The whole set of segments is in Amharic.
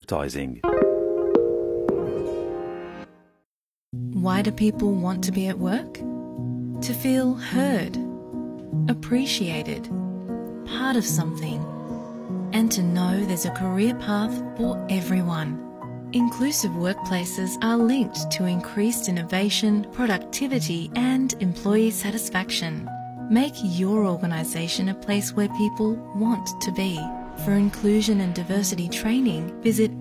advertising. Why do people want to be at work? To feel heard, appreciated, part of something, and to know there's a career path for everyone. Inclusive workplaces are linked to increased innovation, productivity, and employee satisfaction. Make your organisation a place where people want to be. For inclusion and diversity training, visit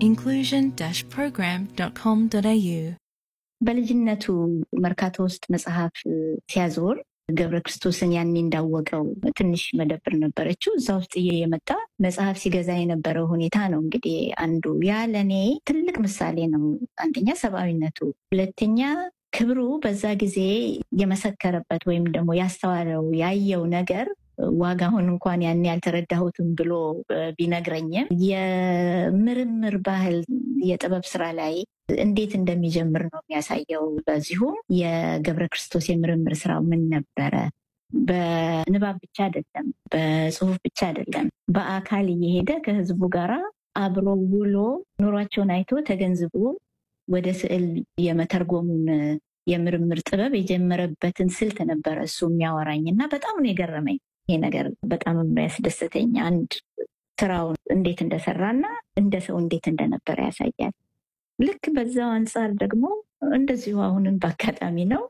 inclusion-program.com.au. በልጅነቱ መርካቶ ውስጥ መጽሐፍ ሲያዞር ገብረ ክርስቶስን ያኔ እንዳወቀው ትንሽ መደብር ነበረችው። እዛ ውስጥ የመጣ መጽሐፍ ሲገዛ የነበረው ሁኔታ ነው እንግዲህ አንዱ ያ ለእኔ ትልቅ ምሳሌ ነው። አንደኛ ሰብአዊነቱ፣ ሁለተኛ ክብሩ በዛ ጊዜ የመሰከረበት ወይም ደግሞ ያስተዋለው ያየው ነገር ዋጋውን እንኳን ያን ያልተረዳሁትም ብሎ ቢነግረኝም የምርምር ባህል የጥበብ ስራ ላይ እንዴት እንደሚጀምር ነው የሚያሳየው። በዚሁም የገብረ ክርስቶስ የምርምር ስራው ምን ነበረ? በንባብ ብቻ አይደለም፣ በጽሁፍ ብቻ አይደለም፣ በአካል እየሄደ ከህዝቡ ጋር አብሮ ውሎ ኑሯቸውን አይቶ ተገንዝቦ ወደ ስዕል የመተርጎሙን የምርምር ጥበብ የጀመረበትን ስልት ነበረ እሱ የሚያወራኝ እና በጣም ነው የገረመኝ። ይሄ ነገር በጣም የሚያስደስተኝ አንድ ስራውን እንዴት እንደሰራና እንደ ሰው እንዴት እንደነበረ ያሳያል። ልክ በዛው አንጻር ደግሞ እንደዚሁ አሁንም በአጋጣሚ ነው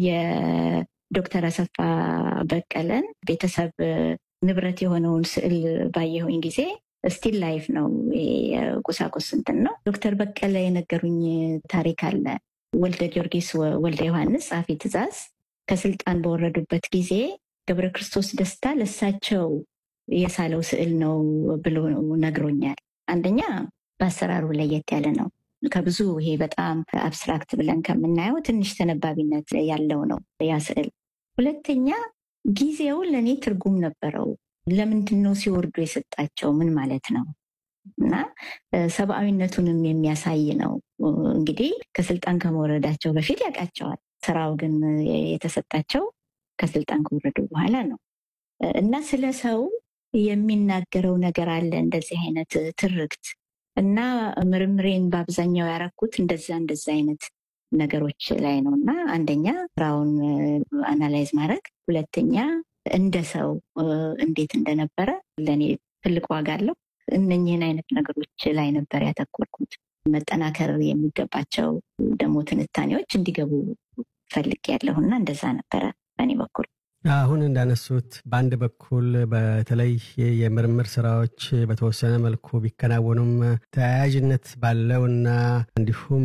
የዶክተር አሰፋ በቀለን ቤተሰብ ንብረት የሆነውን ስዕል ባየሁኝ ጊዜ ስቲል ላይፍ ነው የቁሳቁስ እንትን ነው። ዶክተር በቀለ የነገሩኝ ታሪክ አለ። ወልደ ጊዮርጊስ ወልደ ዮሐንስ ጸሐፊ ትእዛዝ ከስልጣን በወረዱበት ጊዜ ገብረ ክርስቶስ ደስታ ለሳቸው የሳለው ስዕል ነው ብሎ ነግሮኛል። አንደኛ በአሰራሩ ለየት ያለ ነው። ከብዙ ይሄ በጣም አብስትራክት ብለን ከምናየው ትንሽ ተነባቢነት ያለው ነው ያ ስዕል። ሁለተኛ ጊዜው ለእኔ ትርጉም ነበረው። ለምንድን ነው ሲወርዱ የሰጣቸው? ምን ማለት ነው? እና ሰብአዊነቱንም የሚያሳይ ነው። እንግዲህ ከስልጣን ከመውረዳቸው በፊት ያውቃቸዋል። ስራው ግን የተሰጣቸው ከስልጣን ከወረዱ በኋላ ነው እና ስለ ሰው የሚናገረው ነገር አለ እንደዚህ አይነት ትርክት እና ምርምሬን በአብዛኛው ያረኩት እንደዛ እንደዛ አይነት ነገሮች ላይ ነው እና አንደኛ ስራውን አናላይዝ ማድረግ፣ ሁለተኛ እንደ ሰው እንዴት እንደነበረ ለእኔ ትልቅ ዋጋ አለው። እነኝህን አይነት ነገሮች ላይ ነበር ያተኮርኩት። መጠናከር የሚገባቸው ደግሞ ትንታኔዎች እንዲገቡ ፈልግ ያለሁና እንደዛ ነበረ በእኔ በኩል። አሁን እንዳነሱት በአንድ በኩል በተለይ የምርምር ስራዎች በተወሰነ መልኩ ቢከናወኑም ተያያዥነት ባለውና እንዲሁም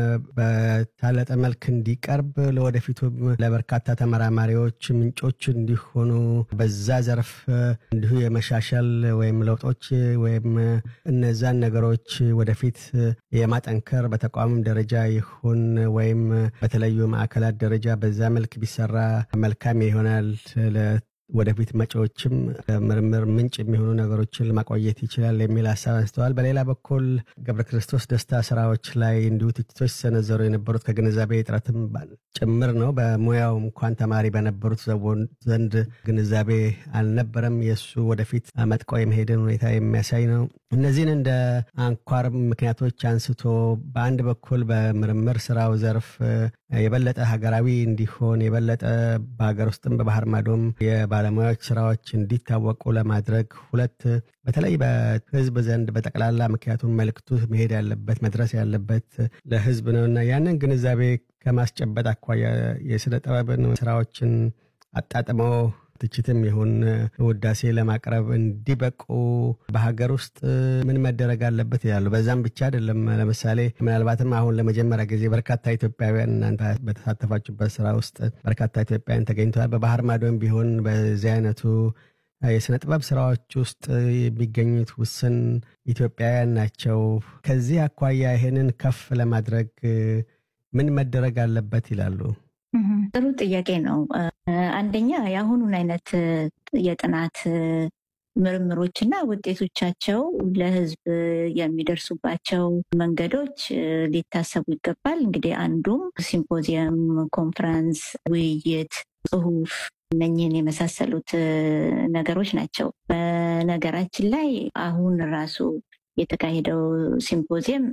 በታለጠ መልክ እንዲቀርብ ለወደፊቱም ለበርካታ ተመራማሪዎች ምንጮች እንዲሆኑ በዛ ዘርፍ እንዲሁ የመሻሻል ወይም ለውጦች ወይም እነዛን ነገሮች ወደፊት የማጠንከር በተቋምም ደረጃ ይሁን ወይም በተለያዩ ማዕከላት ደረጃ በዛ መልክ ቢሰራ መልካም ይሆናል። ወደፊት መጪዎችም ምርምር ምንጭ የሚሆኑ ነገሮችን ለማቆየት ይችላል የሚል ሀሳብ አንስተዋል። በሌላ በኩል ገብረ ክርስቶስ ደስታ ስራዎች ላይ እንዲሁ ትችቶች ሲሰነዘሩ የነበሩት ከግንዛቤ እጥረትም ጭምር ነው። በሙያው እንኳን ተማሪ በነበሩት ዘንድ ግንዛቤ አልነበረም። የእሱ ወደፊት መጥቆ የመሄድን ሁኔታ የሚያሳይ ነው። እነዚህን እንደ አንኳር ምክንያቶች አንስቶ በአንድ በኩል በምርምር ስራው ዘርፍ የበለጠ ሀገራዊ እንዲሆን የበለጠ በሀገር ውስጥም በባህር ማዶም የባለሙያዎች ስራዎች እንዲታወቁ ለማድረግ ሁለት በተለይ በህዝብ ዘንድ በጠቅላላ ምክንያቱም መልክቱ መሄድ ያለበት መድረስ ያለበት ለህዝብ ነው እና ያንን ግንዛቤ ከማስጨበጥ አኳያ የስነ ጥበብን ስራዎችን አጣጥመው ትችትም ይሁን ውዳሴ ለማቅረብ እንዲበቁ በሀገር ውስጥ ምን መደረግ አለበት ይላሉ። በዛም ብቻ አይደለም። ለምሳሌ ምናልባትም አሁን ለመጀመሪያ ጊዜ በርካታ ኢትዮጵያውያን እናንተ በተሳተፋችሁበት ስራ ውስጥ በርካታ ኢትዮጵያውያን ተገኝተዋል። በባህር ማዶም ቢሆን በዚህ አይነቱ የስነ ጥበብ ስራዎች ውስጥ የሚገኙት ውስን ኢትዮጵያውያን ናቸው። ከዚህ አኳያ ይሄንን ከፍ ለማድረግ ምን መደረግ አለበት ይላሉ? ጥሩ ጥያቄ ነው። አንደኛ የአሁኑን አይነት የጥናት ምርምሮች እና ውጤቶቻቸው ለሕዝብ የሚደርሱባቸው መንገዶች ሊታሰቡ ይገባል። እንግዲህ አንዱም ሲምፖዚየም፣ ኮንፈረንስ፣ ውይይት፣ ጽሁፍ እነኝህን የመሳሰሉት ነገሮች ናቸው። በነገራችን ላይ አሁን ራሱ የተካሄደው ሲምፖዚየም